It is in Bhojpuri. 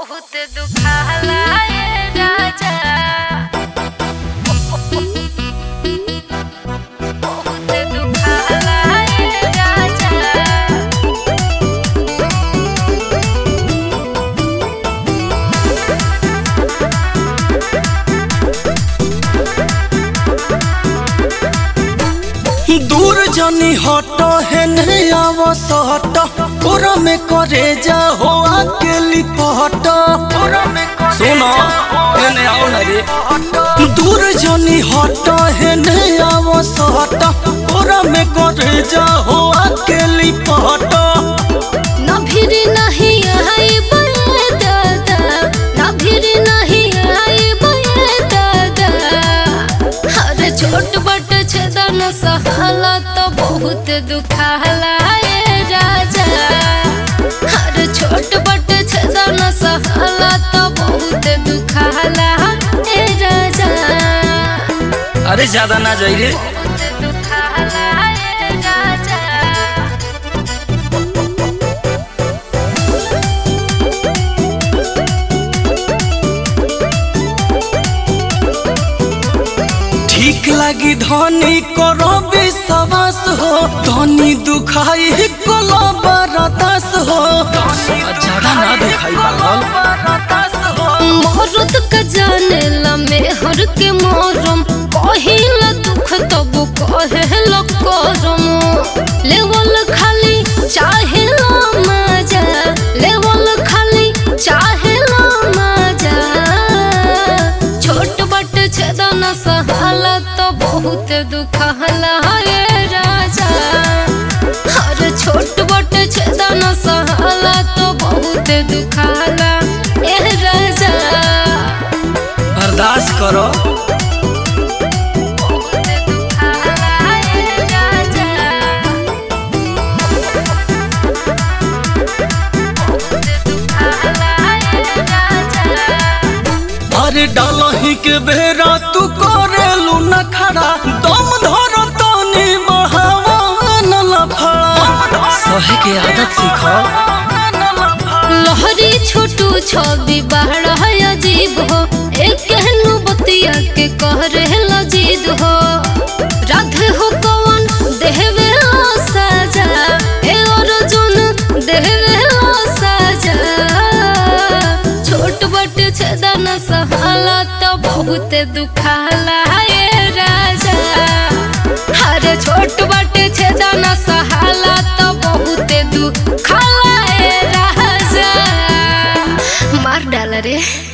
बहुत दुखाला ये राजा बहुत दुखाला ये राजा दूर जनी हट हेने आवस हट पूरा में करे जा हो अकेली पहट सुनो हेने आओ ना रे दूर जनी हट हेने आवस हट पूरा में करे जा हो अकेली पहट ना फिर नहीं आई बये दादा ना फिर नहीं आई बये दादा अरे छोट बट छदन सहाला तो बहुत दुखाला ये राजा अरे छोट बट छदन सहाला तो बहुत दुखाला ये राजा अरे ज्यादा ना जाई रे बहुत दुखाला ये राजा ठीक लगी धनी करो विश्वास हो धनी दुखाई कोला बरदास हो ज्यादा ना दुखाई पागल मोहरत का जाने ला मेहर के मोरम कहिला दुख तब कहेला करम लेवल खाली चाहेला मजा लेवल खाली चाहेला मजा छोट बट छदन सहाला तो बहुत दुखला ये राजा हर छोट बट छदन सहाला तो बहुत दुखाला ए राजा बर्दाश्त करो बहुत दुखाला ए राजा बहुत दुखाला ए राजा अरे डालही के बेरा तू करेलू न खड़ा दम धर तनी बढ़ावा न लफड़ा सहे के आदत सीखो लहरी छोटू छवि बाहर है अजीब हो एक कहनु बतिया के कह रहे जीद हो राधे हो कौन देहवे साजा ए अर्जुन देहवे साजा छोट बट छदन सहाला तो बहुत दुखाला ये राजा अरे छोट बट छदन सहाला तो बहुत दुखाला ए राजा मार डाला रे